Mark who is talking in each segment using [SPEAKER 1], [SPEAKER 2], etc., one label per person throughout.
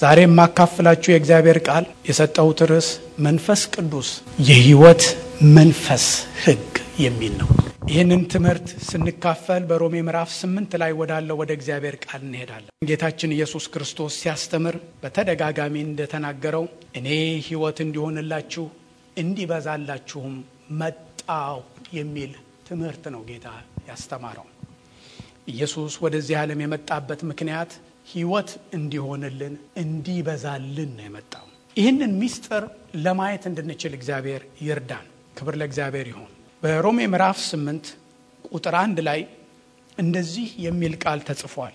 [SPEAKER 1] ዛሬ የማካፍላችሁ የእግዚአብሔር ቃል የሰጠሁት ርዕስ መንፈስ ቅዱስ የሕይወት መንፈስ ሕግ የሚል ነው። ይህንን ትምህርት ስንካፈል በሮሜ ምዕራፍ ስምንት ላይ ወዳለው ወደ እግዚአብሔር ቃል እንሄዳለን። ጌታችን ኢየሱስ ክርስቶስ ሲያስተምር በተደጋጋሚ እንደተናገረው እኔ ሕይወት እንዲሆንላችሁ እንዲበዛላችሁም መጣው የሚል ትምህርት ነው ጌታ ያስተማረው። ኢየሱስ ወደዚህ ዓለም የመጣበት ምክንያት ሕይወት እንዲሆንልን እንዲበዛልን ነው የመጣው። ይህንን ምስጢር ለማየት እንድንችል እግዚአብሔር ይርዳን። ክብር ለእግዚአብሔር ይሁን። በሮሜ ምዕራፍ ስምንት ቁጥር አንድ ላይ እንደዚህ የሚል ቃል ተጽፏል።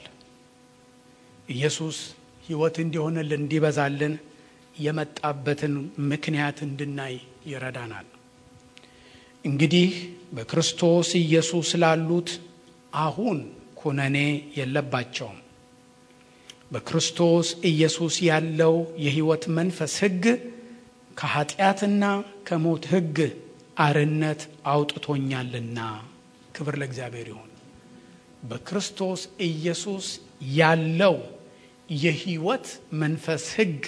[SPEAKER 1] ኢየሱስ ሕይወት እንዲሆንልን እንዲበዛልን የመጣበትን ምክንያት እንድናይ ይረዳናል። እንግዲህ በክርስቶስ ኢየሱስ ላሉት አሁን ኩነኔ የለባቸውም። በክርስቶስ ኢየሱስ ያለው የሕይወት መንፈስ ሕግ ከኃጢአትና ከሞት ሕግ አርነት አውጥቶኛልና። ክብር ለእግዚአብሔር ይሁን። በክርስቶስ ኢየሱስ ያለው የሕይወት መንፈስ ሕግ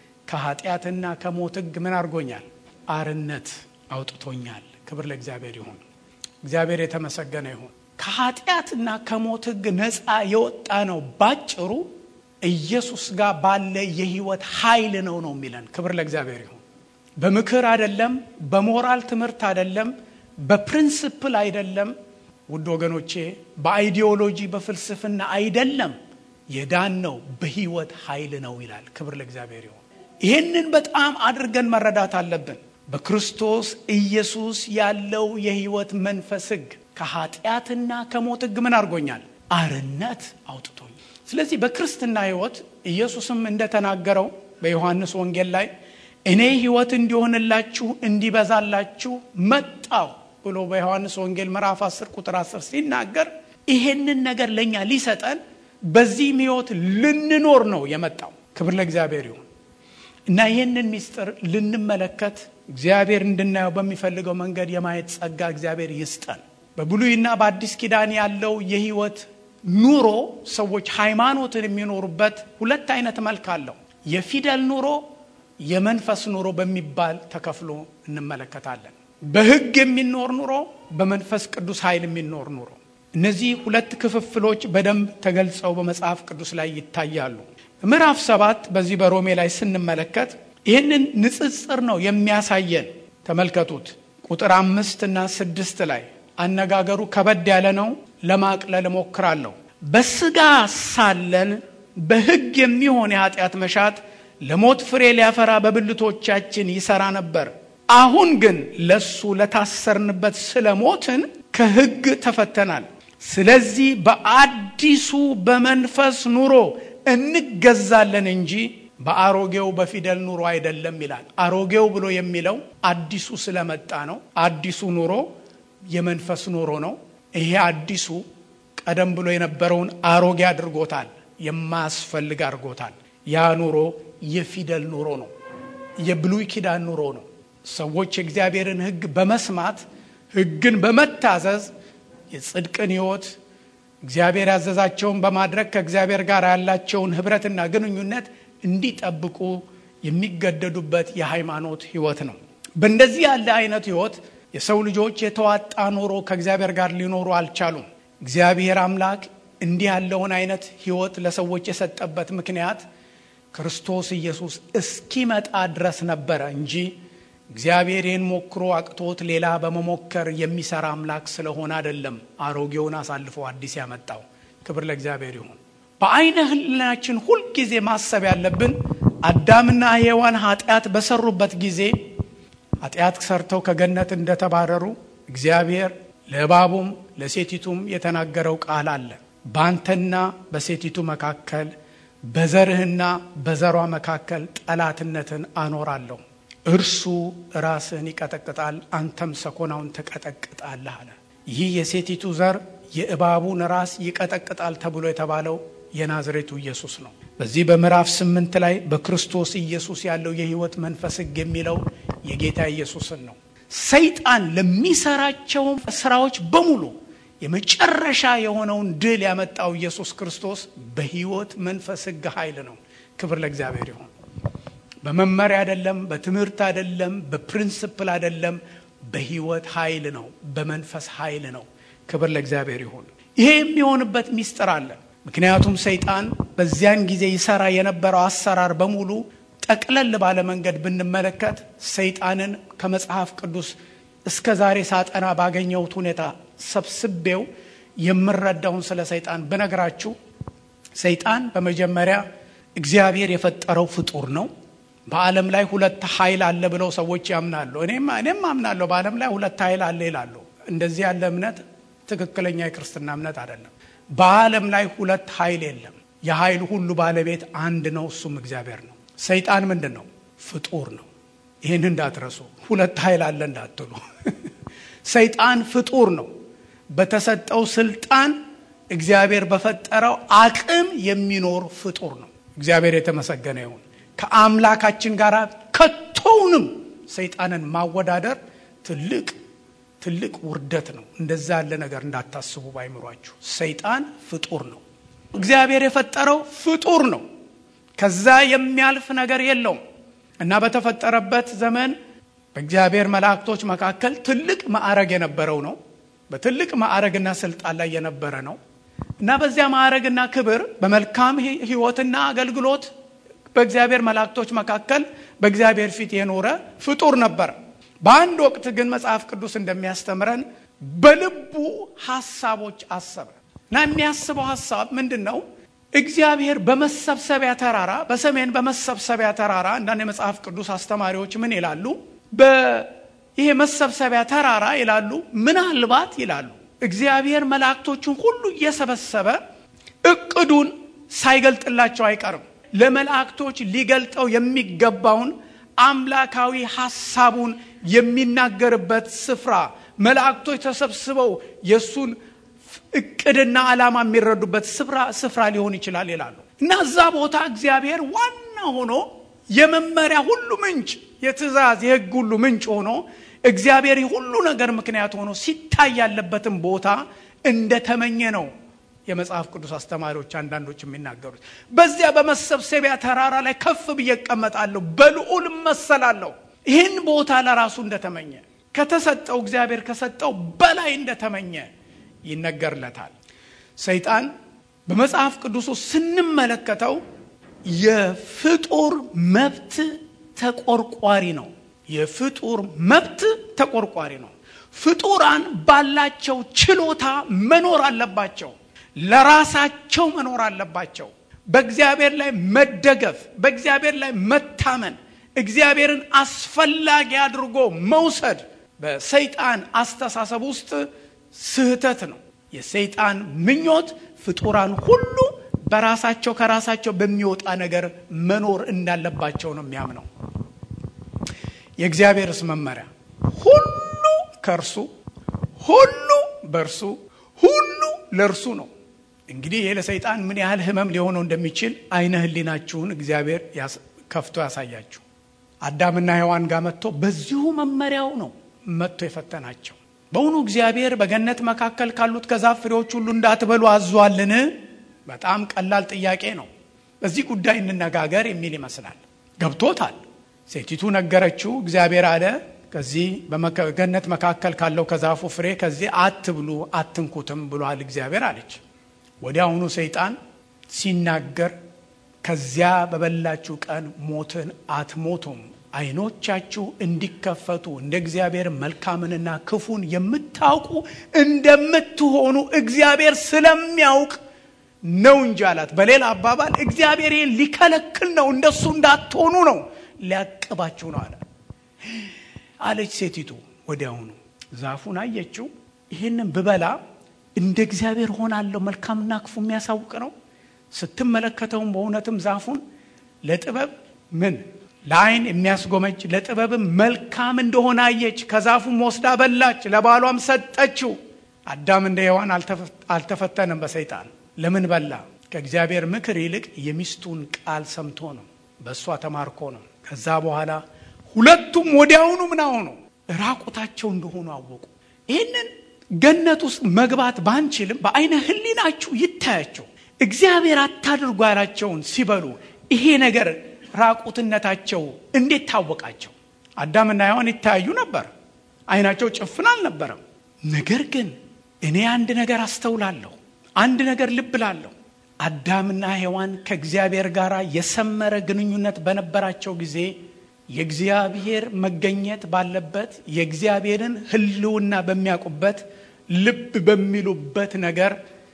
[SPEAKER 1] ከኃጢአትና ከሞት ሕግ ምን አድርጎኛል? አርነት አውጥቶኛል። ክብር ለእግዚአብሔር ይሁን። እግዚአብሔር የተመሰገነ ይሁን። ከኃጢአትና ከሞት ሕግ ነፃ የወጣ ነው። ባጭሩ ኢየሱስ ጋር ባለ የሕይወት ኃይል ነው ነው የሚለን። ክብር ለእግዚአብሔር ይሁን። በምክር አይደለም፣ በሞራል ትምህርት አይደለም፣ በፕሪንስፕል አይደለም። ውድ ወገኖቼ በአይዲዮሎጂ በፍልስፍና አይደለም። የዳን ነው በሕይወት ኃይል ነው ይላል። ክብር ለእግዚአብሔር ይሁን። ይህንን በጣም አድርገን መረዳት አለብን። በክርስቶስ ኢየሱስ ያለው የሕይወት መንፈስ ሕግ ከኃጢአትና ከሞት ሕግ ምን አድርጎኛል? አርነት አውጥቶኛል። ስለዚህ በክርስትና ሕይወት ኢየሱስም እንደተናገረው በዮሐንስ ወንጌል ላይ እኔ ሕይወት እንዲሆንላችሁ እንዲበዛላችሁ መጣው ብሎ በዮሐንስ ወንጌል ምዕራፍ 10 ቁጥር 10 ሲናገር ይሄንን ነገር ለእኛ ሊሰጠን በዚህም ሕይወት ልንኖር ነው የመጣው። ክብር ለእግዚአብሔር ይሁን እና ይህንን ምስጢር ልንመለከት እግዚአብሔር እንድናየው በሚፈልገው መንገድ የማየት ጸጋ እግዚአብሔር ይስጠን። በብሉይና በአዲስ ኪዳን ያለው የሕይወት ኑሮ ሰዎች ሃይማኖትን የሚኖሩበት ሁለት አይነት መልክ አለው። የፊደል ኑሮ፣ የመንፈስ ኑሮ በሚባል ተከፍሎ እንመለከታለን። በሕግ የሚኖር ኑሮ፣ በመንፈስ ቅዱስ ኃይል የሚኖር ኑሮ። እነዚህ ሁለት ክፍፍሎች በደንብ ተገልጸው በመጽሐፍ ቅዱስ ላይ ይታያሉ። ምዕራፍ ሰባት በዚህ በሮሜ ላይ ስንመለከት ይህንን ንጽጽር ነው የሚያሳየን። ተመልከቱት ቁጥር አምስት እና ስድስት ላይ አነጋገሩ ከበድ ያለ ነው። ለማቅለል እሞክራለሁ። በስጋ ሳለን በሕግ የሚሆን የኃጢአት መሻት ለሞት ፍሬ ሊያፈራ በብልቶቻችን ይሰራ ነበር። አሁን ግን ለሱ ለታሰርንበት ስለ ሞትን ከሕግ ተፈተናል። ስለዚህ በአዲሱ በመንፈስ ኑሮ እንገዛለን እንጂ በአሮጌው በፊደል ኑሮ አይደለም ይላል። አሮጌው ብሎ የሚለው አዲሱ ስለመጣ ነው። አዲሱ ኑሮ የመንፈስ ኑሮ ነው። ይሄ አዲሱ ቀደም ብሎ የነበረውን አሮጌ አድርጎታል፣ የማያስፈልግ አድርጎታል። ያ ኑሮ የፊደል ኑሮ ነው፣ የብሉይ ኪዳን ኑሮ ነው። ሰዎች የእግዚአብሔርን ሕግ በመስማት ሕግን በመታዘዝ የጽድቅን ሕይወት እግዚአብሔር ያዘዛቸውን በማድረግ ከእግዚአብሔር ጋር ያላቸውን ኅብረትና ግንኙነት እንዲጠብቁ የሚገደዱበት የሃይማኖት ሕይወት ነው። በእንደዚህ ያለ አይነት ሕይወት የሰው ልጆች የተዋጣ ኑሮ ከእግዚአብሔር ጋር ሊኖሩ አልቻሉም። እግዚአብሔር አምላክ እንዲህ ያለውን አይነት ሕይወት ለሰዎች የሰጠበት ምክንያት ክርስቶስ ኢየሱስ እስኪመጣ ድረስ ነበረ እንጂ እግዚአብሔር ይህን ሞክሮ አቅቶት ሌላ በመሞከር የሚሰራ አምላክ ስለሆነ አይደለም። አሮጌውን አሳልፎ አዲስ ያመጣው። ክብር ለእግዚአብሔር ይሁን። በአይነ ህሊናችን ሁልጊዜ ማሰብ ያለብን አዳምና ሔዋን ኃጢአት በሰሩበት ጊዜ ኃጢአት ሰርተው ከገነት እንደተባረሩ እግዚአብሔር ለእባቡም ለሴቲቱም የተናገረው ቃል አለ። በአንተና በሴቲቱ መካከል በዘርህና በዘሯ መካከል ጠላትነትን አኖራለሁ፣ እርሱ ራስህን ይቀጠቅጣል፣ አንተም ሰኮናውን ትቀጠቅጣለህ አለ። ይህ የሴቲቱ ዘር የእባቡን ራስ ይቀጠቅጣል ተብሎ የተባለው የናዝሬቱ ኢየሱስ ነው። በዚህ በምዕራፍ ስምንት ላይ በክርስቶስ ኢየሱስ ያለው የሕይወት መንፈስ ሕግ የሚለው የጌታ ኢየሱስን ነው። ሰይጣን ለሚሰራቸው ስራዎች በሙሉ የመጨረሻ የሆነውን ድል ያመጣው ኢየሱስ ክርስቶስ በሕይወት መንፈስ ሕግ ኃይል ነው። ክብር ለእግዚአብሔር ይሁን። በመመሪያ አይደለም፣ በትምህርት አይደለም፣ በፕሪንስፕል አይደለም፣ በህይወት ኃይል ነው፣ በመንፈስ ኃይል ነው። ክብር ለእግዚአብሔር ይሁን። ይሄ የሚሆንበት ሚስጥር አለ። ምክንያቱም ሰይጣን በዚያን ጊዜ ይሰራ የነበረው አሰራር በሙሉ ጠቅለል ባለ መንገድ ብንመለከት ሰይጣንን ከመጽሐፍ ቅዱስ እስከ ዛሬ ሳጠና ባገኘሁት ሁኔታ ሰብስቤው የምረዳውን ስለ ሰይጣን ብነግራችሁ ሰይጣን በመጀመሪያ እግዚአብሔር የፈጠረው ፍጡር ነው። በዓለም ላይ ሁለት ኃይል አለ ብለው ሰዎች ያምናሉ። እኔም እኔም አምናለሁ በዓለም ላይ ሁለት ኃይል አለ ይላሉ። እንደዚህ ያለ እምነት ትክክለኛ የክርስትና እምነት አይደለም። በዓለም ላይ ሁለት ኃይል የለም። የኃይል ሁሉ ባለቤት አንድ ነው፣ እሱም እግዚአብሔር ነው። ሰይጣን ምንድን ነው? ፍጡር ነው። ይህን እንዳትረሱ። ሁለት ኃይል አለ እንዳትሉ። ሰይጣን ፍጡር ነው። በተሰጠው ስልጣን እግዚአብሔር በፈጠረው አቅም የሚኖር ፍጡር ነው። እግዚአብሔር የተመሰገነ ይሁን። ከአምላካችን ጋር ከቶውንም ሰይጣንን ማወዳደር ትልቅ ትልቅ ውርደት ነው። እንደዛ ያለ ነገር እንዳታስቡ ባይምሯችሁ። ሰይጣን ፍጡር ነው። እግዚአብሔር የፈጠረው ፍጡር ነው። ከዛ የሚያልፍ ነገር የለውም እና በተፈጠረበት ዘመን በእግዚአብሔር መላእክቶች መካከል ትልቅ ማዕረግ የነበረው ነው። በትልቅ ማዕረግና ስልጣን ላይ የነበረ ነው እና በዚያ ማዕረግና ክብር በመልካም ሕይወትና አገልግሎት በእግዚአብሔር መላእክቶች መካከል በእግዚአብሔር ፊት የኖረ ፍጡር ነበረ። በአንድ ወቅት ግን መጽሐፍ ቅዱስ እንደሚያስተምረን በልቡ ሐሳቦች አሰበ እና የሚያስበው ሐሳብ ምንድን ነው? እግዚአብሔር በመሰብሰቢያ ተራራ በሰሜን በመሰብሰቢያ ተራራ አንዳንድ የመጽሐፍ ቅዱስ አስተማሪዎች ምን ይላሉ? ይሄ መሰብሰቢያ ተራራ ይላሉ ምናልባት ይላሉ እግዚአብሔር መላእክቶቹን ሁሉ እየሰበሰበ እቅዱን ሳይገልጥላቸው አይቀርም። ለመላእክቶች ሊገልጠው የሚገባውን አምላካዊ ሐሳቡን የሚናገርበት ስፍራ መላእክቶች ተሰብስበው የእሱን እቅድና ዓላማ የሚረዱበት ስፍራ ስፍራ ሊሆን ይችላል ይላሉ እና እዛ ቦታ እግዚአብሔር ዋና ሆኖ የመመሪያ ሁሉ ምንጭ፣ የትእዛዝ የሕግ ሁሉ ምንጭ ሆኖ እግዚአብሔር ሁሉ ነገር ምክንያት ሆኖ ሲታይ ያለበትን ቦታ እንደተመኘ ነው የመጽሐፍ ቅዱስ አስተማሪዎች አንዳንዶች የሚናገሩት። በዚያ በመሰብሰቢያ ተራራ ላይ ከፍ ብዬ እቀመጣለሁ፣ በልዑል እመሰላለሁ። ይህን ቦታ ለራሱ እንደተመኘ ከተሰጠው እግዚአብሔር ከሰጠው በላይ እንደተመኘ ይነገርለታል። ሰይጣን በመጽሐፍ ቅዱስ ውስጥ ስንመለከተው የፍጡር መብት ተቆርቋሪ ነው። የፍጡር መብት ተቆርቋሪ ነው። ፍጡራን ባላቸው ችሎታ መኖር አለባቸው። ለራሳቸው መኖር አለባቸው። በእግዚአብሔር ላይ መደገፍ፣ በእግዚአብሔር ላይ መታመን፣ እግዚአብሔርን አስፈላጊ አድርጎ መውሰድ በሰይጣን አስተሳሰብ ውስጥ ስህተት ነው። የሰይጣን ምኞት ፍጡራን ሁሉ በራሳቸው ከራሳቸው በሚወጣ ነገር መኖር እንዳለባቸው ነው የሚያምነው። የእግዚአብሔርስ መመሪያ ሁሉ ከእርሱ ሁሉ በእርሱ ሁሉ ለእርሱ ነው። እንግዲህ ይህ ለሰይጣን ምን ያህል ሕመም ሊሆነው እንደሚችል አይነ ሕሊናችሁን እግዚአብሔር ከፍቶ ያሳያችሁ። አዳምና ሔዋን ጋር መጥቶ በዚሁ መመሪያው ነው መጥቶ የፈተናቸው። በእውኑ እግዚአብሔር በገነት መካከል ካሉት ከዛፍ ፍሬዎች ሁሉ እንዳትበሉ አዟልን? በጣም ቀላል ጥያቄ ነው። በዚህ ጉዳይ እንነጋገር የሚል ይመስላል። ገብቶታል። ሴቲቱ ነገረችው። እግዚአብሔር አለ ከዚህ በገነት መካከል ካለው ከዛፉ ፍሬ ከዚህ አትብሉ አትንኩትም ብሏል እግዚአብሔር አለች። ወዲያውኑ ሰይጣን ሲናገር ከዚያ በበላችሁ ቀን ሞትን አትሞቱም፣ ዓይኖቻችሁ እንዲከፈቱ እንደ እግዚአብሔር መልካምንና ክፉን የምታውቁ እንደምትሆኑ እግዚአብሔር ስለሚያውቅ ነው እንጂ አላት። በሌላ አባባል እግዚአብሔር ይህን ሊከለክል ነው፣ እንደሱ እንዳትሆኑ ነው፣ ሊያቅባችሁ ነው አለ አለች ሴቲቱ። ወዲያውኑ ዛፉን አየችው። ይህንን ብበላ እንደ እግዚአብሔር ሆናለሁ፣ መልካምና ክፉ የሚያሳውቅ ነው። ስትመለከተውም በእውነትም ዛፉን ለጥበብ ምን ለዓይን የሚያስጎመጅ ለጥበብም መልካም እንደሆነ አየች። ከዛፉም ወስዳ በላች፣ ለባሏም ሰጠችው። አዳም እንደ ሔዋን አልተፈተነም በሰይጣን ለምን በላ? ከእግዚአብሔር ምክር ይልቅ የሚስቱን ቃል ሰምቶ ነው። በእሷ ተማርኮ ነው። ከዛ በኋላ ሁለቱም ወዲያውኑ ምን ሆኑ? ራቁታቸው እንደሆኑ አወቁ። ይህንን ገነት ውስጥ መግባት ባንችልም በአይነ ሕሊናችሁ ይታያቸው። እግዚአብሔር አታድርጉ ያላቸውን ሲበሉ ይሄ ነገር ራቁትነታቸው እንዴት ታወቃቸው? አዳምና ሔዋን ይታያዩ ነበር። አይናቸው ጭፍን አልነበረም። ነገር ግን እኔ አንድ ነገር አስተውላለሁ፣ አንድ ነገር ልብ ላለሁ። አዳምና ሔዋን ከእግዚአብሔር ጋር የሰመረ ግንኙነት በነበራቸው ጊዜ የእግዚአብሔር መገኘት ባለበት የእግዚአብሔርን ሕልውና በሚያውቁበት ልብ በሚሉበት ነገር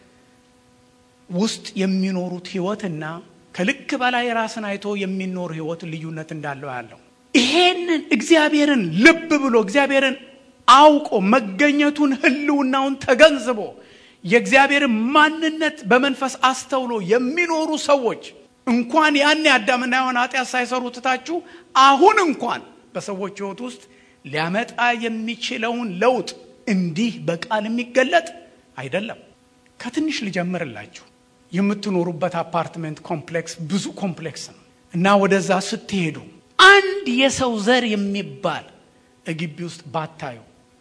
[SPEAKER 1] ውስጥ የሚኖሩት ሕይወትና ከልክ በላይ ራስን አይቶ የሚኖር ሕይወት ልዩነት እንዳለው ያለው ይሄንን እግዚአብሔርን ልብ ብሎ እግዚአብሔርን አውቆ መገኘቱን ሕልውናውን ተገንዝቦ የእግዚአብሔርን ማንነት በመንፈስ አስተውሎ የሚኖሩ ሰዎች እንኳን ያኔ አዳምና ሔዋን ኃጢአት ሳይሰሩ ትታችሁ አሁን እንኳን በሰዎች ሕይወት ውስጥ ሊያመጣ የሚችለውን ለውጥ እንዲህ በቃል የሚገለጥ አይደለም። ከትንሽ ልጀምርላችሁ። የምትኖሩበት አፓርትመንት ኮምፕሌክስ ብዙ ኮምፕሌክስ ነው እና ወደዛ ስትሄዱ አንድ የሰው ዘር የሚባል ግቢ ውስጥ ባታዩ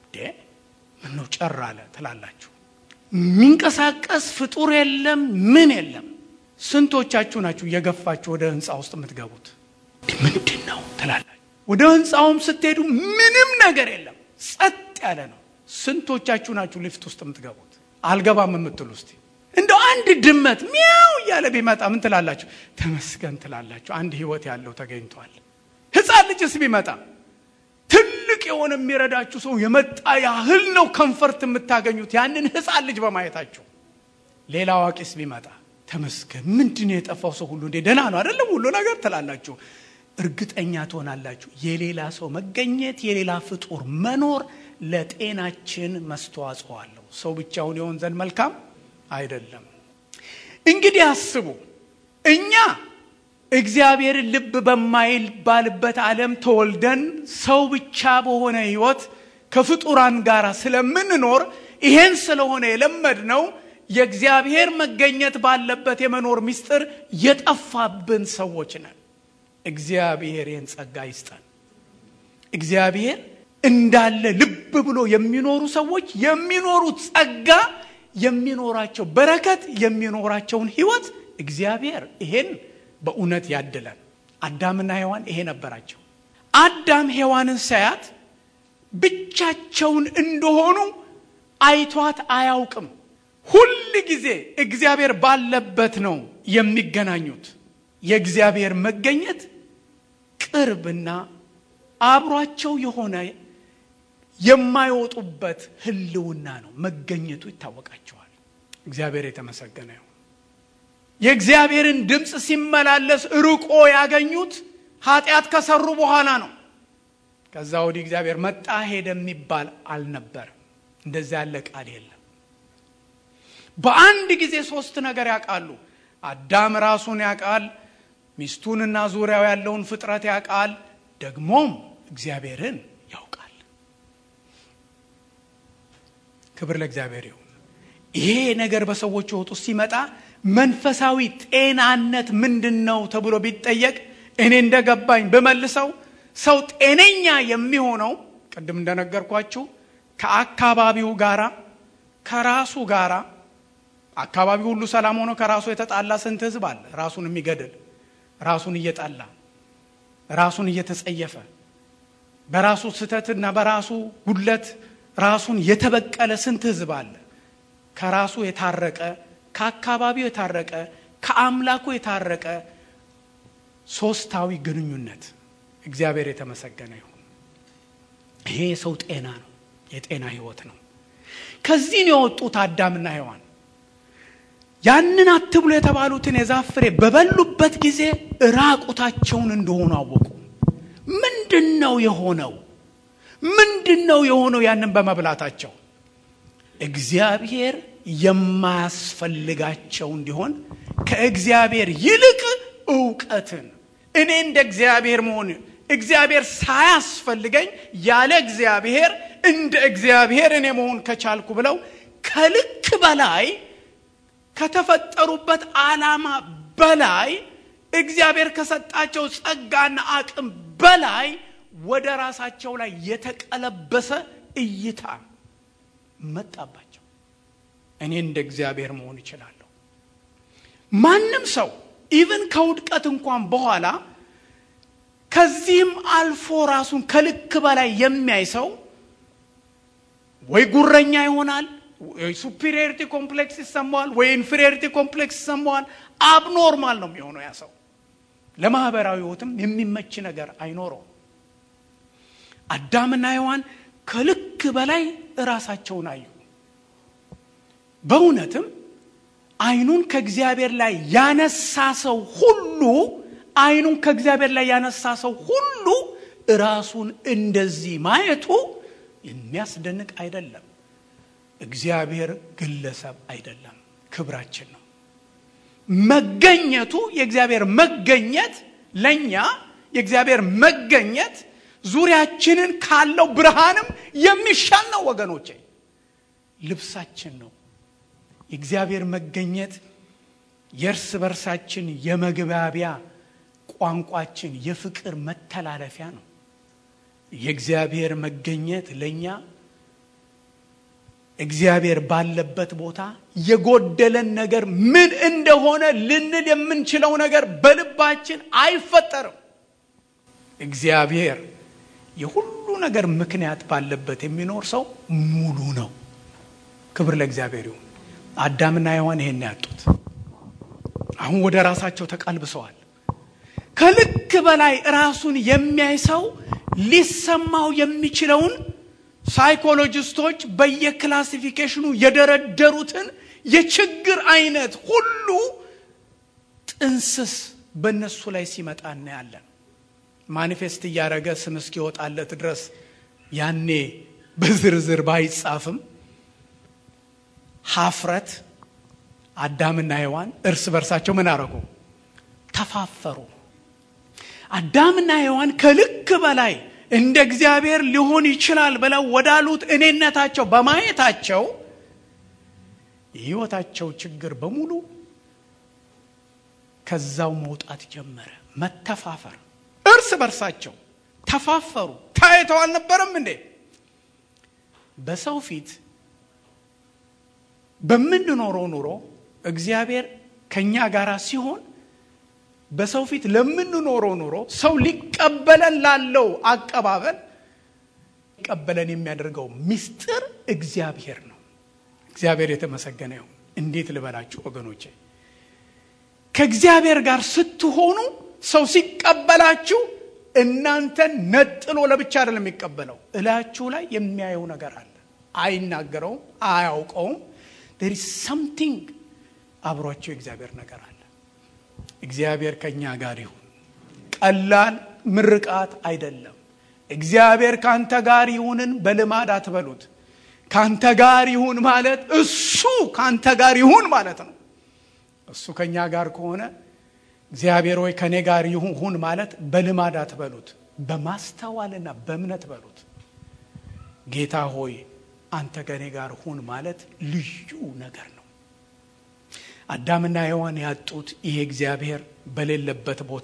[SPEAKER 1] ምነው ጨር አለ ትላላችሁ። የሚንቀሳቀስ ፍጡር የለም፣ ምን የለም። ስንቶቻችሁ ናችሁ እየገፋችሁ ወደ ህንፃ ውስጥ የምትገቡት? ምንድን ነው ትላላችሁ። ወደ ህንፃውም ስትሄዱ ምንም ነገር የለም፣ ጸጥ ያለ ነው። ስንቶቻችሁ ናችሁ ሊፍት ውስጥ የምትገቡት? አልገባም የምትሉ እስቲ እንደው አንድ ድመት ሚያው እያለ ቢመጣ ምን ትላላችሁ? ተመስገን ትላላችሁ። አንድ ህይወት ያለው ተገኝቷል። ህፃን ልጅስ ቢመጣ ትልቅ የሆነ የሚረዳችሁ ሰው የመጣ ያህል ነው ከንፈርት የምታገኙት ያንን ህፃን ልጅ በማየታችሁ። ሌላ አዋቂስ ቢመጣ ተመስገን ምንድን ነው የጠፋው ሰው ሁሉ እንዴ ደህና ነው አይደለም ሁሉ ነገር ትላላችሁ። እርግጠኛ ትሆናላችሁ የሌላ ሰው መገኘት የሌላ ፍጡር መኖር ለጤናችን መስተዋጽኦ አለው። ሰው ብቻውን የሆን ዘንድ መልካም አይደለም። እንግዲህ አስቡ እኛ እግዚአብሔርን ልብ በማይባልበት ዓለም ተወልደን ሰው ብቻ በሆነ ህይወት ከፍጡራን ጋር ስለምንኖር ይሄን ስለሆነ የለመድነው የእግዚአብሔር መገኘት ባለበት የመኖር ምስጢር የጠፋብን ሰዎች ነን። እግዚአብሔር ይህን ጸጋ ይስጠን። እግዚአብሔር እንዳለ ልብ ብሎ የሚኖሩ ሰዎች የሚኖሩት ጸጋ የሚኖራቸው በረከት የሚኖራቸውን ህይወት እግዚአብሔር ይሄን በእውነት ያድለን። አዳምና ሔዋን ይሄ ነበራቸው። አዳም ሔዋንን ሳያት ብቻቸውን እንደሆኑ አይቷት አያውቅም። ሁል ጊዜ እግዚአብሔር ባለበት ነው የሚገናኙት። የእግዚአብሔር መገኘት ቅርብና አብሯቸው የሆነ የማይወጡበት ህልውና ነው። መገኘቱ ይታወቃቸዋል። እግዚአብሔር የተመሰገነ ይሁን። የእግዚአብሔርን ድምፅ ሲመላለስ ርቆ ያገኙት ኃጢአት ከሰሩ በኋላ ነው። ከዛ ወዲህ እግዚአብሔር መጣ ሄደ የሚባል አልነበረም። እንደዚያ ያለ ቃል የለም። በአንድ ጊዜ ሶስት ነገር ያውቃሉ። አዳም ራሱን ያውቃል፣ ሚስቱንና ዙሪያው ያለውን ፍጥረት ያውቃል፣ ደግሞም እግዚአብሔርን ያውቃል። ክብር ለእግዚአብሔር ይሁን። ይሄ ነገር በሰዎች ሕይወት ውስጥ ሲመጣ መንፈሳዊ ጤናነት ምንድን ነው ተብሎ ቢጠየቅ እኔ እንደገባኝ ብመልሰው ሰው ጤነኛ የሚሆነው ቅድም እንደነገርኳችሁ ከአካባቢው ጋራ ከራሱ ጋራ አካባቢው ሁሉ ሰላም ሆኖ ከራሱ የተጣላ ስንት ህዝብ አለ? ራሱን የሚገድል ራሱን እየጠላ ራሱን እየተጸየፈ በራሱ ስህተትና በራሱ ጉድለት ራሱን የተበቀለ ስንት ህዝብ አለ? ከራሱ የታረቀ ከአካባቢው የታረቀ ከአምላኩ የታረቀ ሶስታዊ ግንኙነት እግዚአብሔር የተመሰገነ ይሁን። ይሄ የሰው ጤና ነው፣ የጤና ህይወት ነው። ከዚህ ነው የወጡት አዳምና ሔዋን ያንን አትብሉ የተባሉትን የዛፍ ፍሬ በበሉበት ጊዜ ራቁታቸውን እንደሆኑ አወቁ። ምንድን ነው የሆነው? ምንድን ነው የሆነው? ያንን በመብላታቸው እግዚአብሔር የማያስፈልጋቸው እንዲሆን ከእግዚአብሔር ይልቅ እውቀትን እኔ እንደ እግዚአብሔር መሆን እግዚአብሔር ሳያስፈልገኝ ያለ እግዚአብሔር እንደ እግዚአብሔር እኔ መሆን ከቻልኩ ብለው ከልክ በላይ ከተፈጠሩበት ዓላማ በላይ እግዚአብሔር ከሰጣቸው ጸጋና አቅም በላይ ወደ ራሳቸው ላይ የተቀለበሰ እይታ መጣባቸው። እኔ እንደ እግዚአብሔር መሆን እችላለሁ። ማንም ሰው ኢቭን ከውድቀት እንኳን በኋላ ከዚህም አልፎ ራሱን ከልክ በላይ የሚያይ ሰው ወይ ጉረኛ ይሆናል፣ ወይ ሱፒሪየሪቲ ኮምፕሌክስ ይሰማዋል፣ ወይ ኢንፌሪየሪቲ ኮምፕሌክስ ይሰማዋል። አብኖርማል ነው የሚሆነው ያ ሰው። ለማህበራዊ ህይወትም የሚመች ነገር አይኖረው። አዳምና ሔዋን ከልክ በላይ እራሳቸውን አዩ። በእውነትም አይኑን ከእግዚአብሔር ላይ ያነሳ ሰው ሁሉ አይኑን ከእግዚአብሔር ላይ ያነሳ ሰው ሁሉ ራሱን እንደዚህ ማየቱ የሚያስደንቅ አይደለም። እግዚአብሔር ግለሰብ አይደለም፣ ክብራችን ነው። መገኘቱ የእግዚአብሔር መገኘት ለእኛ የእግዚአብሔር መገኘት ዙሪያችንን ካለው ብርሃንም የሚሻል ነው ወገኖቼ። ልብሳችን ነው። የእግዚአብሔር መገኘት የእርስ በርሳችን የመግባቢያ ቋንቋችን፣ የፍቅር መተላለፊያ ነው። የእግዚአብሔር መገኘት ለእኛ እግዚአብሔር ባለበት ቦታ የጎደለን ነገር ምን እንደሆነ ልንል የምንችለው ነገር በልባችን አይፈጠርም። እግዚአብሔር የሁሉ ነገር ምክንያት ባለበት የሚኖር ሰው ሙሉ ነው። ክብር ለእግዚአብሔር ይሁን። አዳምና ሔዋን ይሄን ያጡት አሁን ወደ ራሳቸው ተቀልብሰዋል። ከልክ በላይ ራሱን የሚያይ ሰው ሊሰማው የሚችለውን ሳይኮሎጂስቶች በየክላሲፊኬሽኑ የደረደሩትን የችግር አይነት ሁሉ ጥንስስ በእነሱ ላይ ሲመጣ እናያለን። ማኒፌስት እያደረገ ስም እስኪወጣለት ድረስ ያኔ በዝርዝር ባይጻፍም ሀፍረት አዳምና ሔዋን እርስ በርሳቸው ምን አረጉ? ተፋፈሩ። አዳምና ሔዋን ከልክ በላይ እንደ እግዚአብሔር ሊሆን ይችላል ብለው ወዳሉት እኔነታቸው በማየታቸው የሕይወታቸው ችግር በሙሉ ከዛው መውጣት ጀመረ። መተፋፈር፣ እርስ በርሳቸው ተፋፈሩ። ታይተው አልነበረም እንዴ? በሰው ፊት በምንኖረው ኑሮ እግዚአብሔር ከእኛ ጋር ሲሆን በሰው ፊት ለምንኖረው ኑሮ ሰው ሊቀበለን ላለው አቀባበል ሊቀበለን የሚያደርገው ምስጢር እግዚአብሔር ነው። እግዚአብሔር የተመሰገነ ይሁን። እንዴት ልበላችሁ ወገኖቼ፣ ከእግዚአብሔር ጋር ስትሆኑ ሰው ሲቀበላችሁ እናንተን ነጥሎ ለብቻ አይደለም የሚቀበለው፣ እላችሁ ላይ የሚያየው ነገር አለ። አይናገረውም፣ አያውቀውም። ዴር ኢዝ ሰምቲንግ አብሯቸው የእግዚአብሔር ነገር አለ። እግዚአብሔር ከእኛ ጋር ይሁን። ቀላል ምርቃት አይደለም። እግዚአብሔር ከአንተ ጋር ይሁንን በልማድ አትበሉት። ከአንተ ጋር ይሁን ማለት እሱ ከአንተ ጋር ይሁን ማለት ነው። እሱ ከእኛ ጋር ከሆነ እግዚአብሔር ወይ ከእኔ ጋር ይሁን ማለት በልማድ አትበሉት፣ በማስተዋልና በእምነት በሉት። ጌታ ሆይ አንተ ከእኔ ጋር ሁን ማለት ልዩ ነገር ነው። አዳምና ሔዋን ያጡት ይሄ እግዚአብሔር በሌለበት ቦታ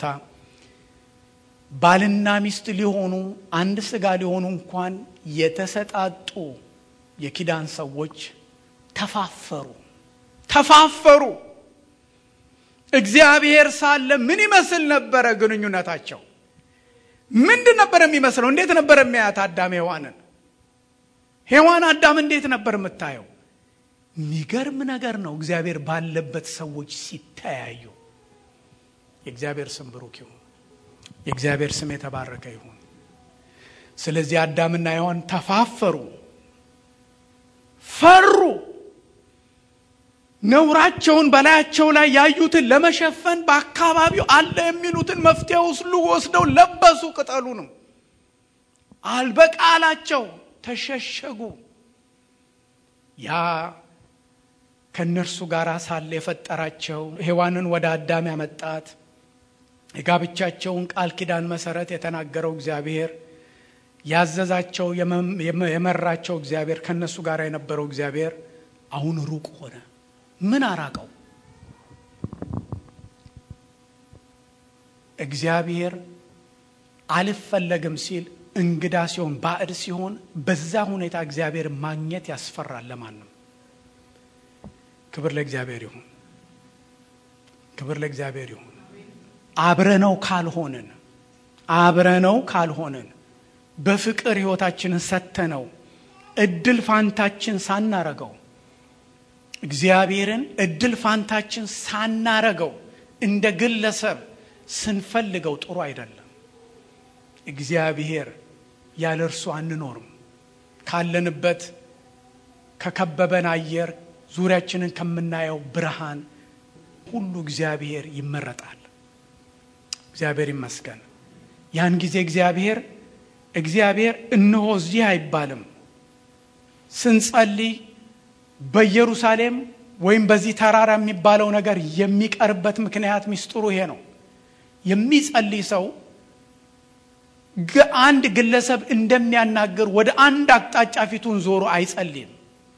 [SPEAKER 1] ባልና ሚስት ሊሆኑ አንድ ስጋ ሊሆኑ እንኳን የተሰጣጡ የኪዳን ሰዎች ተፋፈሩ ተፋፈሩ። እግዚአብሔር ሳለ ምን ይመስል ነበረ ግንኙነታቸው? ምንድን ነበር የሚመስለው? እንዴት ነበር የሚያያት አዳም ሔዋንን? ሔዋን አዳም እንዴት ነበር የምታየው? የሚገርም ነገር ነው። እግዚአብሔር ባለበት ሰዎች ሲተያዩ የእግዚአብሔር ስም ብሩክ ይሁን። የእግዚአብሔር ስም የተባረከ ይሁን። ስለዚህ አዳምና ሔዋን ተፋፈሩ፣ ፈሩ። ነውራቸውን በላያቸው ላይ ያዩትን ለመሸፈን በአካባቢው አለ የሚሉትን መፍትሄ ሁሉ ወስደው ለበሱ። ቅጠሉንም አልበቃላቸው፣ ተሸሸጉ። ያ ከእነርሱ ጋር ሳለ የፈጠራቸው ሔዋንን ወደ አዳም ያመጣት የጋብቻቸውን ቃል ኪዳን መሰረት የተናገረው እግዚአብሔር ያዘዛቸው የመራቸው እግዚአብሔር ከእነሱ ጋር የነበረው እግዚአብሔር አሁን ሩቅ ሆነ። ምን አራቀው? እግዚአብሔር አልፈለግም ሲል እንግዳ ሲሆን ባዕድ ሲሆን በዛ ሁኔታ እግዚአብሔር ማግኘት ያስፈራል ለማንም። ክብር ለእግዚአብሔር ይሁን። ክብር ለእግዚአብሔር ይሁን። አብረነው ካልሆንን አብረነው ካልሆንን በፍቅር ሕይወታችንን ሰተነው እድል ፋንታችን ሳናረገው እግዚአብሔርን እድል ፋንታችን ሳናረገው እንደ ግለሰብ ስንፈልገው ጥሩ አይደለም። እግዚአብሔር ያለ እርሱ አንኖርም። ካለንበት ከከበበን አየር ዙሪያችንን ከምናየው ብርሃን ሁሉ እግዚአብሔር ይመረጣል። እግዚአብሔር ይመስገን። ያን ጊዜ እግዚአብሔር እግዚአብሔር እነሆ እዚህ አይባልም። ስንጸልይ በኢየሩሳሌም ወይም በዚህ ተራራ የሚባለው ነገር የሚቀርበት ምክንያት ሚስጥሩ ይሄ ነው። የሚጸልይ ሰው አንድ ግለሰብ እንደሚያናግር ወደ አንድ አቅጣጫ ፊቱን ዞሮ አይጸልይም።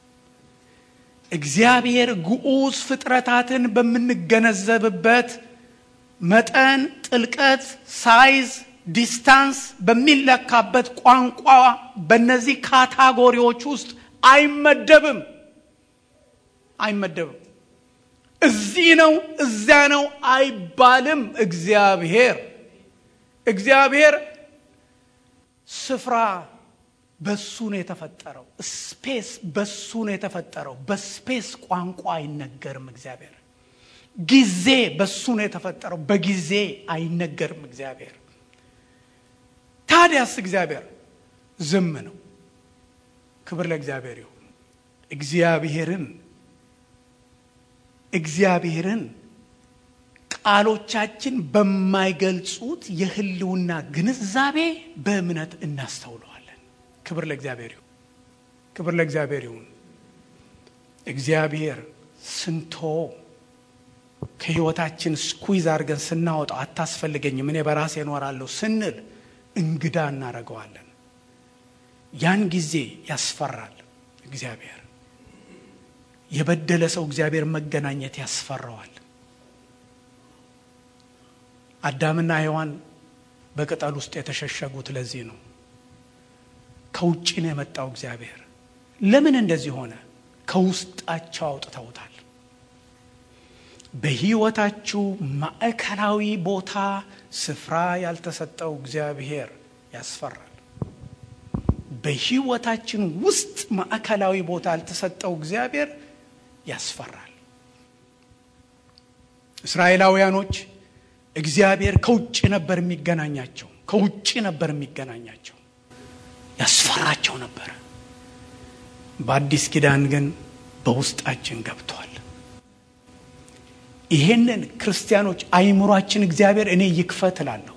[SPEAKER 1] እግዚአብሔር ግዑዝ ፍጥረታትን በምንገነዘብበት መጠን፣ ጥልቀት፣ ሳይዝ፣ ዲስታንስ በሚለካበት ቋንቋ በእነዚህ ካታጎሪዎች ውስጥ አይመደብም አይመደብም። እዚህ ነው እዚያ ነው አይባልም። እግዚአብሔር እግዚአብሔር ስፍራ በሱ ነው የተፈጠረው። ስፔስ በሱ ነው የተፈጠረው። በስፔስ ቋንቋ አይነገርም። እግዚአብሔር ጊዜ በሱ ነው የተፈጠረው። በጊዜ አይነገርም። እግዚአብሔር ታዲያስ እግዚአብሔር ዝም ነው። ክብር ለእግዚአብሔር ይሁን። እግዚአብሔርን እግዚአብሔርን ቃሎቻችን በማይገልጹት የህልውና ግንዛቤ በእምነት እናስተውለዋለን። ክብር ለእግዚአብሔር ይሁን። ክብር ለእግዚአብሔር ይሁን። እግዚአብሔር ስንቶ ከህይወታችን ስኩይዝ አድርገን ስናወጣው አታስፈልገኝም፣ እኔ በራሴ እኖራለሁ ስንል እንግዳ እናደርገዋለን። ያን ጊዜ ያስፈራል። እግዚአብሔር የበደለ ሰው እግዚአብሔር መገናኘት ያስፈራዋል። አዳምና ሔዋን በቅጠል ውስጥ የተሸሸጉት ለዚህ ነው። ከውጭ ነው የመጣው እግዚአብሔር። ለምን እንደዚህ ሆነ? ከውስጣቸው አውጥተውታል። በህይወታችሁ ማዕከላዊ ቦታ ስፍራ ያልተሰጠው እግዚአብሔር ያስፈራል። በህይወታችን ውስጥ ማዕከላዊ ቦታ ያልተሰጠው እግዚአብሔር ያስፈራል። እስራኤላውያኖች እግዚአብሔር ከውጭ ነበር የሚገናኛቸው፣ ከውጭ ነበር የሚገናኛቸው፣ ያስፈራቸው ነበረ። በአዲስ ኪዳን ግን በውስጣችን ገብቷል። ይሄንን ክርስቲያኖች አይምሯችን እግዚአብሔር እኔ ይክፈት እላለሁ።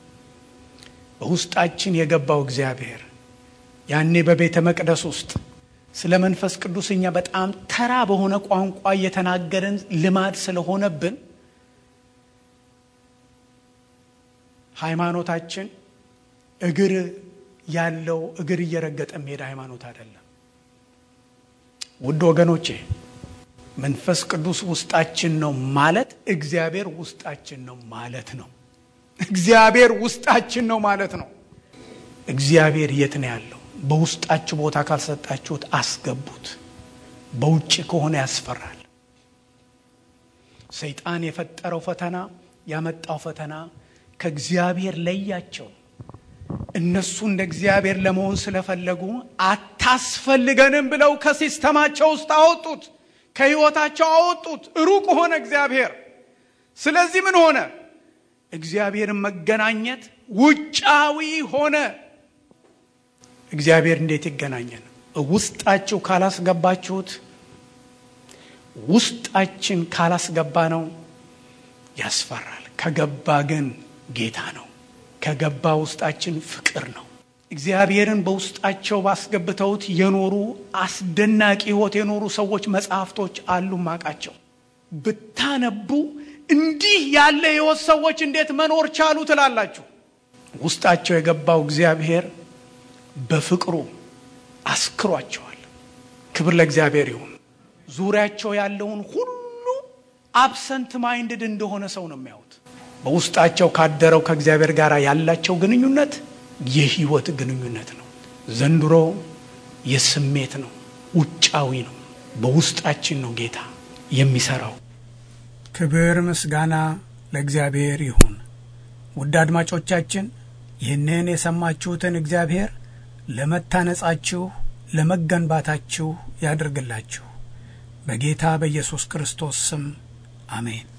[SPEAKER 1] በውስጣችን የገባው እግዚአብሔር ያኔ በቤተ መቅደስ ውስጥ ስለ መንፈስ ቅዱስ እኛ በጣም ተራ በሆነ ቋንቋ እየተናገርን ልማድ ስለሆነብን ሃይማኖታችን እግር ያለው እግር እየረገጠ የሚሄድ ሃይማኖት አይደለም። ውድ ወገኖቼ መንፈስ ቅዱስ ውስጣችን ነው ማለት እግዚአብሔር ውስጣችን ነው ማለት ነው። እግዚአብሔር ውስጣችን ነው ማለት ነው። እግዚአብሔር የት ነው ያለው? በውስጣችሁ ቦታ ካልሰጣችሁት አስገቡት። በውጭ ከሆነ ያስፈራል። ሰይጣን የፈጠረው ፈተና ያመጣው ፈተና ከእግዚአብሔር ለያቸው። እነሱ እንደ እግዚአብሔር ለመሆን ስለፈለጉ አታስፈልገንም ብለው ከሲስተማቸው ውስጥ አወጡት፣ ከህይወታቸው አወጡት። ሩቅ ሆነ እግዚአብሔር። ስለዚህ ምን ሆነ? እግዚአብሔርን መገናኘት ውጫዊ ሆነ። እግዚአብሔር እንዴት ይገናኘን? ውስጣችሁ ካላስገባችሁት፣ ውስጣችን ካላስገባ ነው ያስፈራል። ከገባ ግን ጌታ ነው። ከገባ ውስጣችን ፍቅር ነው። እግዚአብሔርን በውስጣቸው ባስገብተውት የኖሩ አስደናቂ ህይወት የኖሩ ሰዎች መጽሐፍቶች አሉ ማቃቸው ብታነቡ እንዲህ ያለ ህይወት ሰዎች እንዴት መኖር ቻሉ ትላላችሁ። ውስጣቸው የገባው እግዚአብሔር በፍቅሩ አስክሯቸዋል። ክብር ለእግዚአብሔር ይሁን። ዙሪያቸው ያለውን ሁሉ አብሰንት ማይንድድ እንደሆነ ሰው ነው የሚያዩት። በውስጣቸው ካደረው ከእግዚአብሔር ጋር ያላቸው ግንኙነት የህይወት ግንኙነት ነው። ዘንድሮ የስሜት ነው፣ ውጫዊ ነው። በውስጣችን ነው ጌታ የሚሰራው። ክብር ምስጋና ለእግዚአብሔር ይሁን። ውድ አድማጮቻችን ይህንን የሰማችሁትን እግዚአብሔር ለመታነጻችሁ ለመገንባታችሁ ያድርግላችሁ። በጌታ በኢየሱስ ክርስቶስ ስም አሜን።